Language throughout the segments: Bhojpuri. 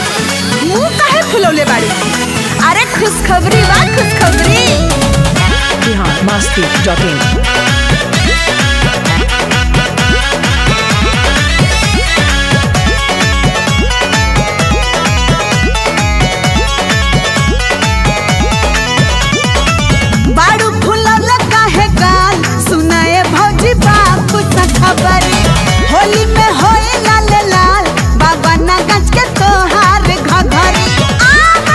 मुंह काहे फुलौले बाड़ी अरे खुशखबरी बा खुशखबरी बिहार मस्ती डॉट इन बाड़ू फुलौले काहे गाल सुनाए भौजी बाप सा खबरी होली में होए लाल लाल बाबा ना गज के तोहार घघरी आहा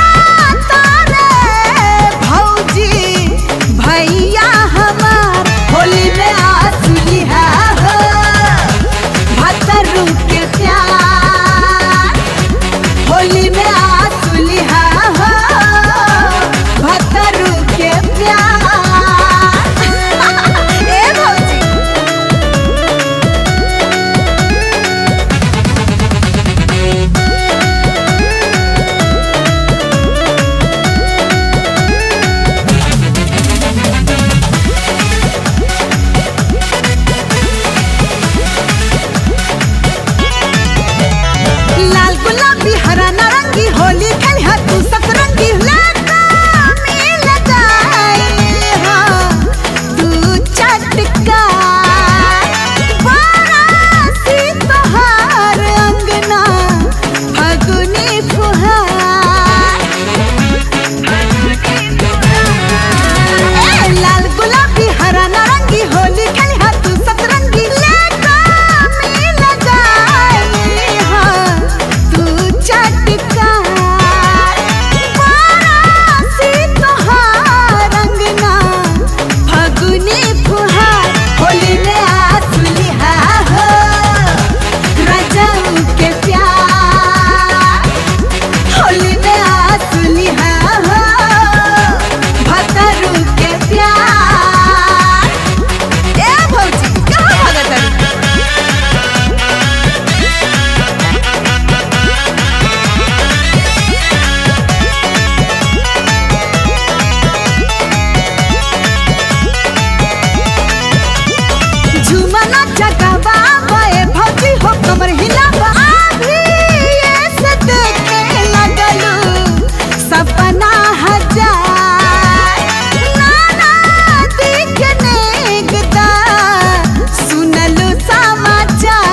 तारे भौजी भैया हमार होली में आसुली है हो भतरू के प्यार होली में आसुली है हो भतरू के प्यार ए भौजी लाल गुलाबी हरा नारंगी होली खेल है तू सतरंगी लगा मिल जाए हाँ तू चटका बारासी तोहार अंगना फगुनी फुहार ए लाल गुलाबी हरा नारंगी होली खेल है तू सतरंगी लगा मिल जाए हाँ तू चटकार बारासी तोहार अंगना फगुनी फुहार होली में आसुली हा हो रजऊ के प्यार होली में आसुली हा हो भतरू के प्यार ए भौजी कहाँ भागत हरी झुमना जगावा बे भौजी हो कमर हिलावा अभी ऐसे देखे लगलू सपना हजार नाना दिखने गदा सुनलू समाचार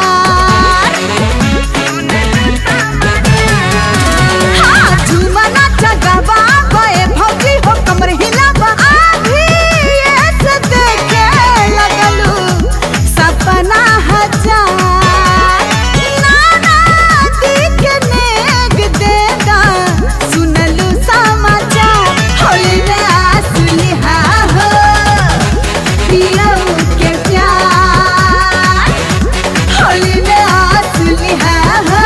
हाँ झुमना जगावा बे भौजी हो कमर हिलावा अभी ऐसे देखे लगलू सपना हजार नाना दिखने देदा सुनलू समाचार होली में आसुली हा हो पियऊ के प्यार होली में आसुली हा हो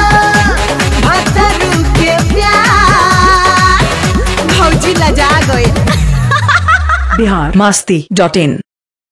भतरू के प्यार भौजी लजा गए बिहार मस्ती डॉट इन